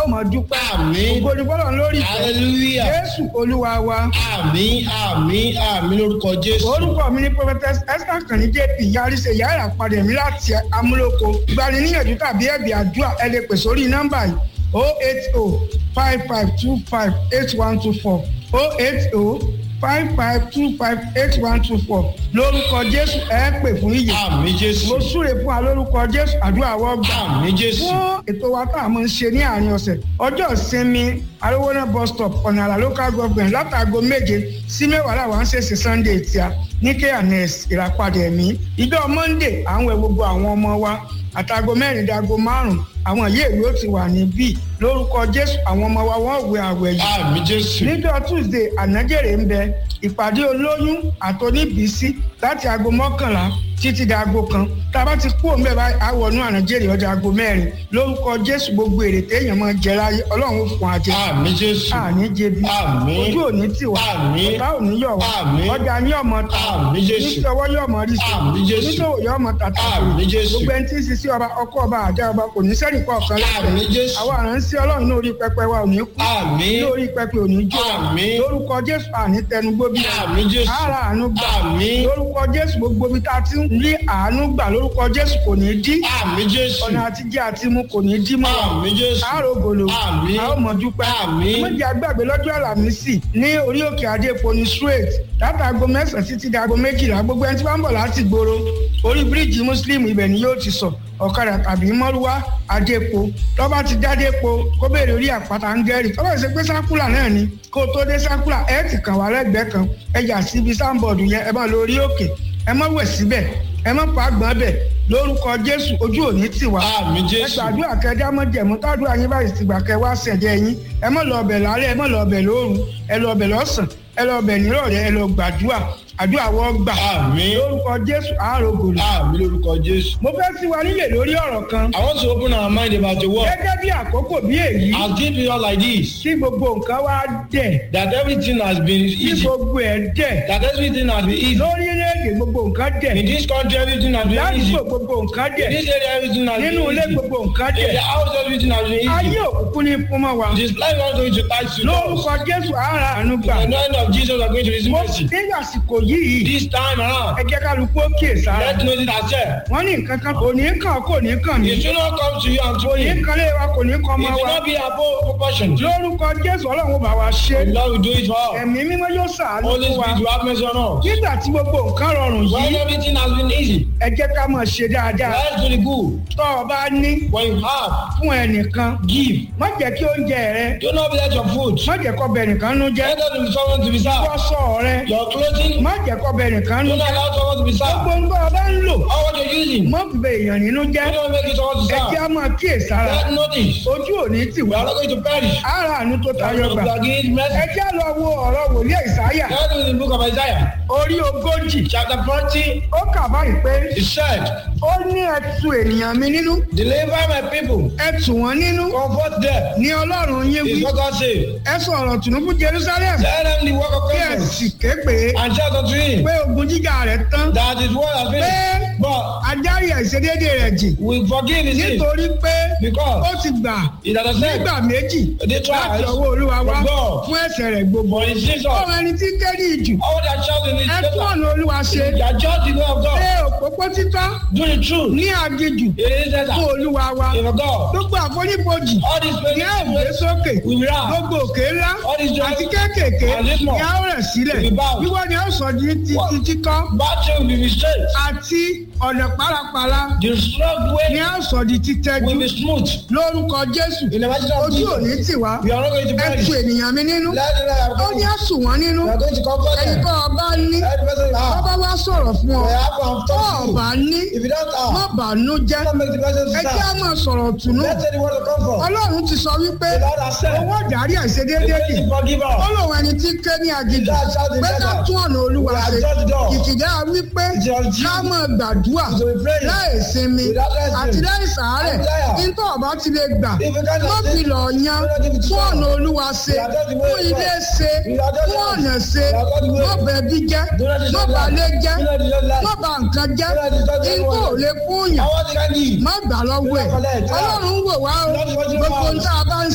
mọ̀ dúpẹ́ Àmín. ògo ni fọlọ́run lórí ìfẹ́ hallelujah jésù olúwa wa àmín àmín àmín lórúkọ jésù. orúkọ mi ní prophetess esther kàní jp yarise yàrá padà mí láti amúlòkọ gbaniníyànjú tàbí ẹ̀bì àdúrà ẹ lè pè sórí nọ́mbà yìí o eight o five five two five eight one two four o eight o five five two five eight one two four lórúkọ jésù ẹ pè fún ìyè àmín jésù. mo súre fún wa lórúkọ jésù àdúrà wọ́n gbà àmín jésù. fún ètò wa tá a máa ń ṣe ní àárín ọ̀sẹ̀ ọjọ́ ìsinmi arówóná bus stop ọ̀nà àlà local government látàgò méje sí mẹ́wàá làwọn ń ṣèṣe sunday tíá ní kns ìràpadà ẹ̀mí ìjọ monday à ń wẹ gbogbo àwọn ọmọ wa àtàgò mẹ́rin dago márùn-ún àwọn yìí èwe ó ti wà níbí lórúkọ jésù àwọn ọmọ wa wọ́n wẹ àwẹ̀ yìí àmín jésù. níjọ́ tuesday ànájèrè ń bẹ ìpàdé olóyún àtọ́níbísí láti aago mọ́kànlá títí di aago kan tá a bá ti kú òun bẹ́ẹ̀ bá àwọnú ànájèrè ọjà aago mẹ́rin lórúkọ jésù gbogbo èrè téèyàn máa jẹ láyé ọlọ́run ó fún ajé àmín jésù. àní jẹbi Àmín. ojú òní tiwa Àmín. ọ̀tá òní yọ̀ wá Àmín. ọjà ní ọmọ ta Àmín Jésù. níṣọwọ́ yọ̀ mọ́ rí sí Àmín Jésù. níṣòwò yọ̀ mọ́ tata Àmín Jésù. gbogbo ẹni tí ń sisi ọba ọkọ ọba àjà ọba kò ní sẹ́nì kọ̀ọ̀kan Àmín Jésù. àwọn àránsí ọlọ́run ní orí pẹpẹ wa ò ní kú Àmín. lórí pẹpẹ ò ní jó Àmín. lórúkọ jésù àní tẹnugbó bí Àmín Jésù. ara àánú gbà Àmín. lórúkọ jésù gbogbo bí tá a ti ń rí àánú gbà lórúkọ jésù kò ní dí àmín jésù. ọ̀nà àtijọ́ àti mu kò ní dí mọ́ àmín jésù. àárò gòlò Àmín. a ó mọ dúpẹ́ Àmín. méjì agbágbé lọ́jọ́ àlàmísì ní orí òkè adépo ní straight látàgò mẹ́sàn-án títí di aago méjìlá gbogbo ẹni tí wọ́n ń bọ̀ láti gbòòrò orí bíríìjì muslim ibẹ̀ ni yóò ti sọ ọ̀kadà tàbí mọ́rúwá adépo tọ́ba ti dádépo kó béèrè orí àpáta ń gẹ́rì tọ́ba ṣe pé sákúlà náà ni kó o tó dé sákúlà ẹ ti kàn wá lẹ́gbẹ̀ẹ́ kan ẹ yà síbi sáńbọ̀dù yẹn ẹ bá lọ orí òkè ẹ má wẹ̀ síbẹ̀ ẹ má pa àgbọ̀n bẹ̀ lórúkọ jésù ojú òní tì wá àmín ẹ jésù. gbàdúrà kẹjá mọ jẹmú tádùá yín báyìí ti gbà kẹ wá sẹjẹ yín ẹ mọ lọ ọbẹ lálẹ́ ẹ mọ lọ ọbẹ lóru ẹ lọ ọbẹ lọ́sàn ẹ lọ ọbẹ nírọ̀lẹ́ ẹ lọ gbàdúrà àdúrà wọ́n gbà àmín. lórúkọ jésù àárò gòlù. àmín lórúkọ jésù. mo fẹ́ sí wa nílẹ̀ lórí ọ̀rọ̀ kan I want to open our mind about the word. gẹ́gẹ́ bí àkókò bí èyí I'll give you all like this. tí gbogbo nǹkan wá dẹ̀ That everything has been tí easy. gbogbo ẹ̀ dẹ̀ That everything has been easy. lórílẹ̀‐èdè gbogbo nǹkan dẹ̀ In this country, everything has been easy. ládùúgbò gbogbo nǹkan In dẹ̀ this area, everything has nínú been ilé easy. gbogbo nǹkan In dẹ̀ the house, everything has been ayé easy. òkùnkùn ní fún mọ́ wa This life is not going to touch you. lórúkọ jésù àárà àánú gbà The name of Jesus are going to receive mo mercy. ní àsìkò yìí This time around, ẹ jẹ́ kálukú ó kíyè sára let's know it ourselves. wọ́n ní nǹkan kan kò ní kàn kò ní kàn mí It should not come to you and to kò ní me. kan lé wa kò ní kan It ọmọ should wa not be above proportion. lórúkọ jésù ọlọ́run ó bá wa ṣe The Lord will do it for all. ẹ̀mí mímọ́ yóò ṣàánú Holy fún wa Spirit will have mercy on us. nígbà tí gbogbo nǹkan rọrùn When yìí everything has been easy, ẹ jẹ́ ká máa ṣe dáadáa let's do the good. tọ́ ọ bá ní When you have, fún ẹnìkan give. má jẹ́ kí oúnjẹ rẹ Do not let your food. má jẹ́ kọ́ bẹ nìkan nú jẹ́ Let there be someone to be served. wọ́sọ̀ rẹ Your clothing. má jẹ́ kọ́ bẹ nìkan nú Do not jẹ́ allow someone to be served. gbogbo ń bọ́ ọ bá ń lò All what you're using. má fi bẹ èèyàn nínú jẹ́ Do not make it someone to ẹ jẹ́ serve. á máa kíyè sára Let notice. ojú òní tì We wá are not going to perish. ara àánú tó tayọ gbà We are giving ẹ mercy. jẹ́ lọ wo ọ̀rọ̀ wòlíì ìsáyà That is in the book of Isaiah. orí ogójì Chapter 40. ó kà báyìí pé It said, ó ní ẹ tu ènìyàn mi nínú Deliver my people. ẹ tù wọ́n nínú Comfort them. ní ọlọ́run yín wí Is what God said. ẹ sọ̀rọ̀ tùnú fún jerusalem Tell them the work of kí ẹ God. sì ké pé And shout unto him pé ogun jíjà rẹ̀ tán that his word has pé been. But adarí àìṣedéédé rẹ̀ jì we forgive his sin. nítorí pé Because ó ti gbà it has said nígbà méjì the láti twice ọwọ́ olúwa wá from God. fún ẹ̀ṣẹ̀ rẹ̀ gbogbo for his sins. ọmọ ẹni tí kéde ìjù All that shout in his ẹ tún paper. ọ̀nà olúwa ṣe They are just the way of God. pé òpópó títọ́ Do the truth. ní aginjù It is that fún olúwa wa in God. gbogbo àfonífojì All these ní a ò gbé places sókè we will have. gbogbo òkè ńlá All these àti giants kéékèèké and this ní one. a ó rẹ̀ sílẹ̀ We bow. wíwọ́ ni a ó sọ di ti What? ti títọ́ Battle will be straight. àti ọ̀nà pálapàla The strong ni way a ó sọ di títẹ́jú will be smooth. lórúkọ jésù In the mighty name of ojú òní Jesus. tì wá We are not going to ẹ perish. tu ènìyàn mi nínú Let them have ó ní God. àsùn wọn nínú We are going to comfort ẹni them. tó ọba ní Let the person ọba have. wá sọ̀rọ̀ fún ọ They have to have tó touched you. ọba ní If you don't má have, bàánú jẹ́ don't make the person ẹ jẹ́ á stand. máa sọ̀rọ̀ tùnú Let's say the word of comfort. ọlọ́run ti sọ wípé The Lord has said. owó ìdarí àìṣedéédé He's kì going to forgive ó us. lòun ẹni tí ké ní aginjù That's how they pé said ká that. tún ọ̀nà olúwa We ṣe have touched the door. kìkìdá wípé It's your duty. ká máa gbàdúrà So we pray. láì sinmi Without resting. àti láì sàárẹ̀ Desire. nítorí ọba ti lè gbà If you cannot má say- fi lọ yan We don't give it to fún God. ọ̀nà olúwa ṣe We are just the way fún of ilé God. ṣe We are just the fún way. ọ̀nà ṣe We are just the way. má bẹ bí jẹ́ Do not destroy má bà life. lé jẹ́ Do not destroy life. má bà nǹkan jẹ́ Do not destroy the nítorí ò world. lè fún yàn I want to give. má gbà lọ́wọ́ ẹ̀ Do not collect. ọlọ́run wò wá o Do not watch your gbogbo mouth. ohun tá a bá ń